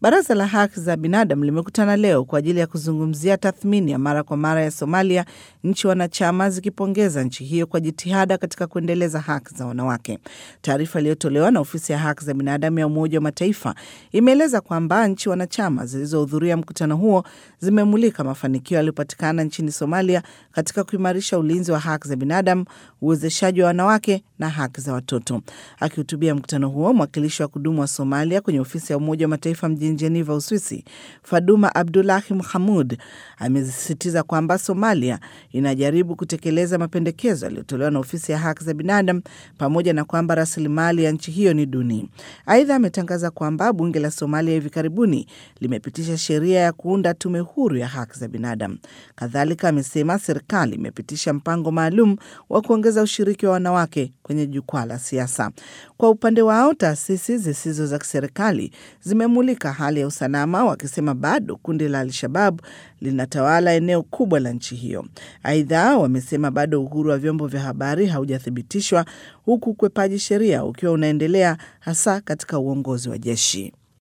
Baraza la Haki za Binadamu limekutana leo kwa ajili ya kuzungumzia tathmini ya mara kwa mara ya Somalia, nchi wanachama zikipongeza nchi hiyo kwa jitihada katika kuendeleza haki za wanawake. Taarifa iliyotolewa na ofisi ya haki za binadamu ya Umoja wa Mataifa imeeleza kwamba nchi wanachama zilizohudhuria mkutano huo zimemulika mafanikio yaliyopatikana nchini Somalia katika kuimarisha ulinzi wa haki za binadamu, uwezeshaji wa wanawake na haki za watoto. Akihutubia mkutano huo, mwakilishi wa kudumu wa Somalia kwenye ofisi ya Umoja wa Mataifa mjini Jeneva, Uswisi, Faduma Abdulahi Mahamud amesisitiza kwamba Somalia inajaribu kutekeleza mapendekezo yaliyotolewa na ofisi ya haki za binadamu pamoja na kwamba rasilimali ya nchi hiyo ni duni. Aidha, ametangaza kwamba bunge la Somalia hivi karibuni limepitisha sheria ya kuunda tume huru ya haki za binadamu. Kadhalika, amesema serikali imepitisha mpango maalum wa kuongeza ushiriki wa wanawake kwenye jukwaa la siasa. Kwa upande wao, taasisi zisizo za kiserikali zimemulika hali ya usalama, wakisema bado kundi la Al-Shabab linatawala eneo kubwa la nchi hiyo. Aidha, wamesema bado uhuru wa vyombo vya habari haujathibitishwa, huku ukwepaji sheria ukiwa unaendelea hasa katika uongozi wa jeshi.